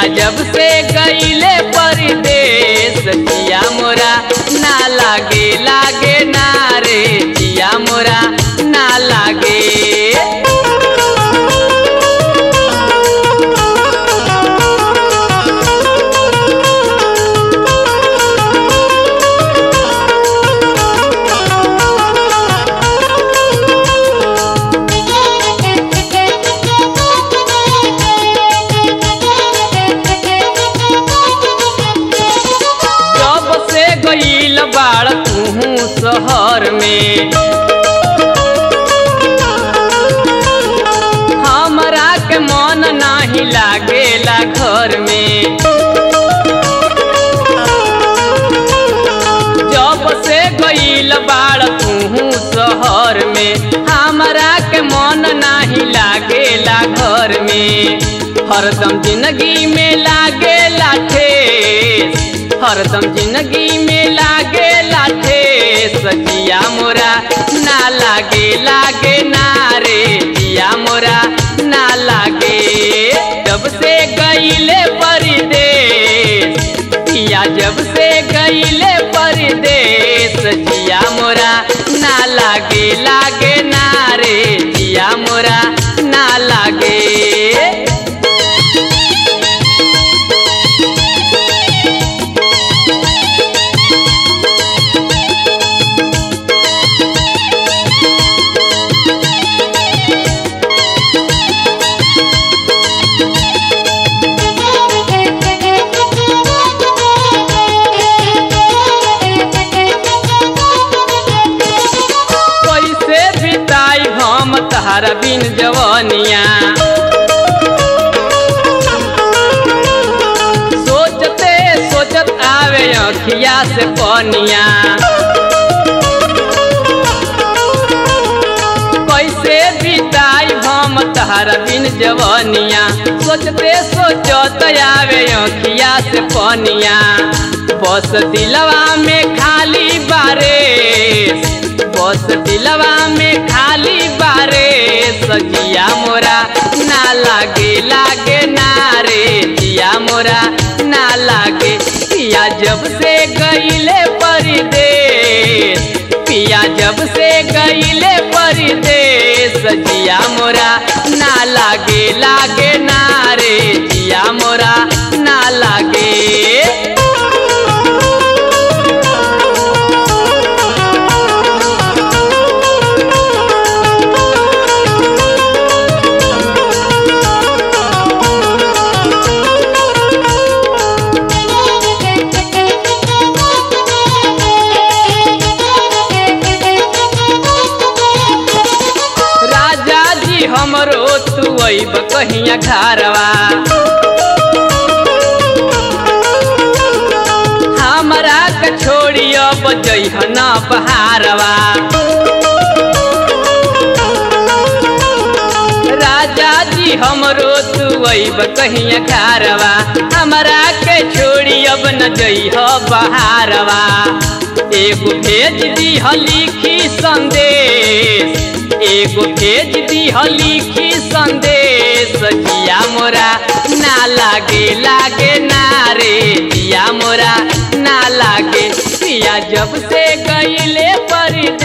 पिया जब से गईले परदेश जिया मोरा ना लागे लागे ना रे जिया मोरा ना लागे जब से गईल बाड़ तू शहर में हमरा के मन नाही लागेला घर में जब से गईल बाड़ तू शहर में हमरा के मन नाही लागेला घर में हरदम जिंदगी में लागेला ठेस हरदम जिंदगी में लागेला ठेस जिया मोरा ना लागे लागे ना रे जिया मोरा ना लागे जब से गईले परदेश पिया जब से गईले परदेश जिया मोरा ना लागे लागे ना रे जिया मोरा ना लागे कैसे बिताई हम तहरा बिन जवनिया सोचते सोचत आवे अखिया से पनिया कैसे बिताई हम तहरा बिन जवनिया सोचते सोचत आवे अखिया से पनिया बस दिलवा में खाली बारे बस दिलवा में खाली बारे सजिया मोरा ना लागे लागे ना रे जिया मोरा ना लागे पिया जब से गईले परदेश पिया जब से गईले परदेश जिया मोरा ना लागे लागे ना रे जिया मोरा ना लागे राजा जी हमरो तू अब कहिया घरवा हमरा के छोड़ी अब जइह न बहारवा राजा जी हमरो तू अब कहिया घरवा हमरा के छोड़ी अब न जइह बहारवा एगो भेज दीह लिखी संदेश एगो भेज दीह लिखी संदेश जिया मोरा ना लागे लागे ना रे जिया मोरा ना लागे पिया जब से गईले परदेश